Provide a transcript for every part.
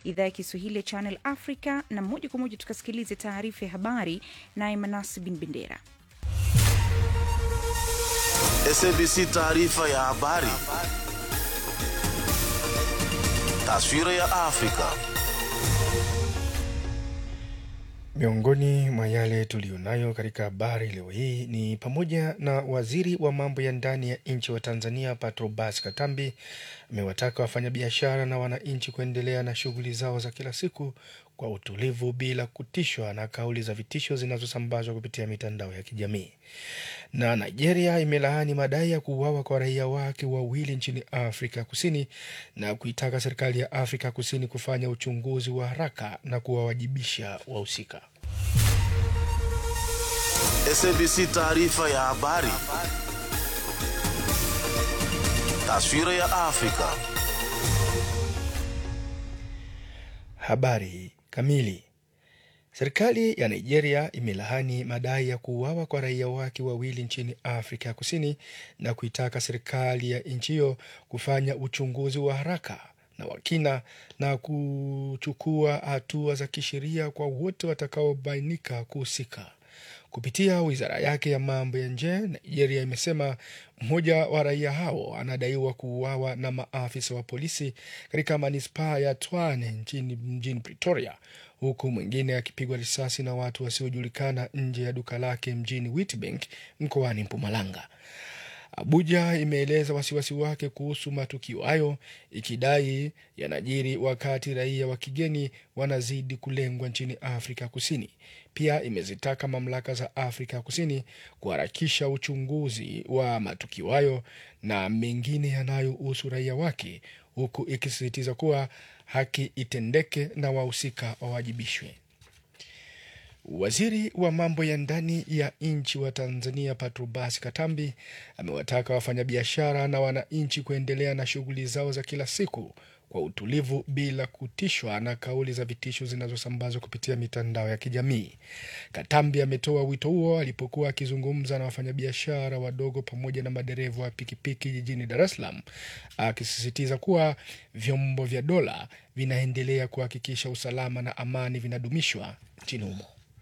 idhaa ya Kiswahili ya Channel Africa, na moja kwa moja tukasikilize taarifa ya habari naye Manasi Bin Bendera. SABC taarifa ya habari. Taswira ya Afrika. Miongoni mwa yale tuliyonayo katika habari leo hii ni pamoja na waziri wa mambo ya ndani ya nchi wa Tanzania Patrobas Katambi amewataka wafanyabiashara na wananchi kuendelea na shughuli zao za kila siku kwa utulivu bila kutishwa na kauli za vitisho zinazosambazwa kupitia mitandao ya kijamii. Na Nigeria imelaani madai ya kuuawa kwa raia wake wawili nchini Afrika Kusini na kuitaka serikali ya Afrika Kusini kufanya uchunguzi wa haraka na kuwawajibisha wahusika. SABC taarifa ya habari. Taswira ya Afrika. Habari kamili. Serikali ya Nigeria imelaani madai ya kuuawa kwa raia wake wawili nchini Afrika Kusini na kuitaka serikali ya nchi hiyo kufanya uchunguzi wa haraka na wa kina na kuchukua hatua za kisheria kwa wote watakaobainika kuhusika. Kupitia wizara yake ya mambo ya nje, Nigeria imesema mmoja wa raia hao anadaiwa kuuawa na maafisa wa polisi katika manispaa ya Twane nchini mjini Pretoria, huku mwingine akipigwa risasi na watu wasiojulikana nje ya duka lake mjini Witbank mkoani Mpumalanga. Abuja imeeleza wasiwasi wake kuhusu matukio hayo ikidai yanajiri wakati raia wa kigeni wanazidi kulengwa nchini Afrika Kusini. Pia imezitaka mamlaka za Afrika Kusini kuharakisha uchunguzi wa matukio hayo na mengine yanayohusu raia wake, huku ikisisitiza kuwa haki itendeke na wahusika wawajibishwe. Waziri wa mambo ya ndani ya nchi wa Tanzania Patrobas Katambi amewataka wafanyabiashara na wananchi kuendelea na shughuli zao za kila siku kwa utulivu bila kutishwa na kauli za vitisho zinazosambazwa kupitia mitandao ya kijamii. Katambi ametoa wito huo alipokuwa akizungumza na wafanyabiashara wadogo pamoja na madereva wa pikipiki jijini Dar es Salaam, akisisitiza kuwa vyombo vya dola vinaendelea kuhakikisha usalama na amani vinadumishwa nchini humo.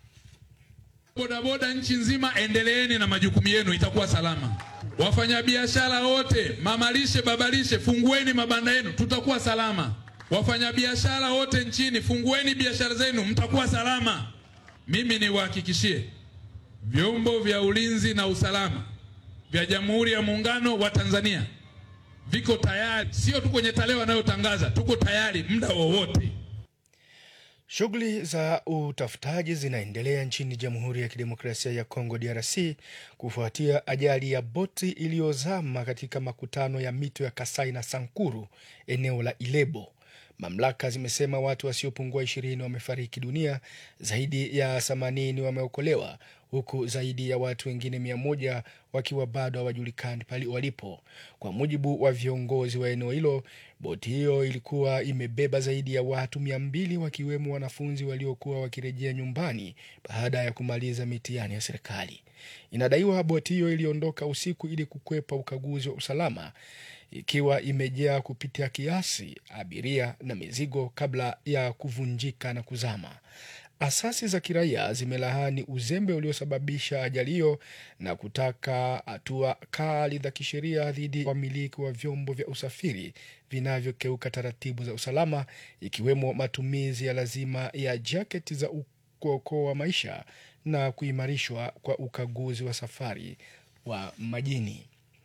Bodaboda nchi nzima, endeleeni na majukumu yenu, itakuwa salama. Wafanyabiashara wote, mamalishe, babalishe, fungueni mabanda yenu, tutakuwa salama. Wafanyabiashara wote nchini, fungueni biashara zenu, mtakuwa salama. Mimi niwahakikishie, vyombo vya ulinzi na usalama vya Jamhuri ya Muungano wa Tanzania viko tayari, sio tu kwenye tarehe wanayotangaza, tuko tayari muda wowote. Shughuli za utafutaji zinaendelea nchini Jamhuri ya Kidemokrasia ya Kongo, DRC, kufuatia ajali ya boti iliyozama katika makutano ya mito ya Kasai na Sankuru, eneo la Ilebo. Mamlaka zimesema watu wasiopungua ishirini wamefariki dunia, zaidi ya themanini wameokolewa, huku zaidi ya watu wengine mia moja wakiwa bado hawajulikani pale walipo. Kwa mujibu wa viongozi wa eneo hilo, boti hiyo ilikuwa imebeba zaidi ya watu mia mbili wakiwemo wanafunzi waliokuwa wakirejea nyumbani baada ya kumaliza mitihani ya serikali. Inadaiwa boti hiyo iliondoka usiku ili kukwepa ukaguzi wa usalama ikiwa imejaa kupitia kiasi abiria na mizigo kabla ya kuvunjika na kuzama. Asasi za kiraia zimelaani uzembe uliosababisha ajali hiyo na kutaka hatua kali za kisheria dhidi ya wamiliki wa vyombo vya usafiri vinavyokeuka taratibu za usalama, ikiwemo matumizi ya lazima ya jaketi za kuokoa maisha na kuimarishwa kwa ukaguzi wa safari wa majini.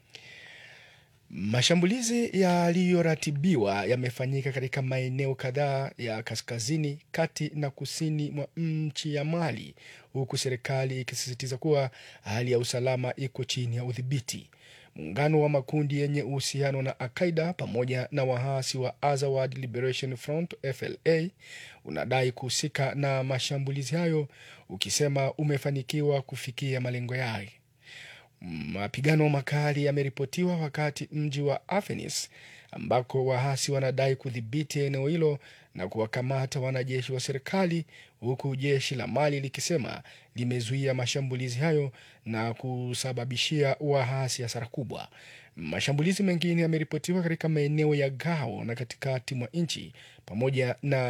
Mashambulizi yaliyoratibiwa yamefanyika katika maeneo kadhaa ya kaskazini, kati na kusini mwa nchi ya Mali, huku serikali ikisisitiza kuwa hali ya usalama iko chini ya udhibiti. Muungano wa makundi yenye uhusiano na Al-Qaida pamoja na waasi wa Azawad Liberation Front FLA unadai kuhusika na mashambulizi hayo, ukisema umefanikiwa kufikia malengo yake. Mapigano makali yameripotiwa wakati mji wa Afenis ambako waasi wanadai kudhibiti eneo hilo na kuwakamata wanajeshi wa serikali, huku jeshi la Mali likisema limezuia mashambulizi hayo na kusababishia waasi hasara kubwa. Mashambulizi mengine yameripotiwa katika maeneo ya Gao na katikati mwa nchi pamoja na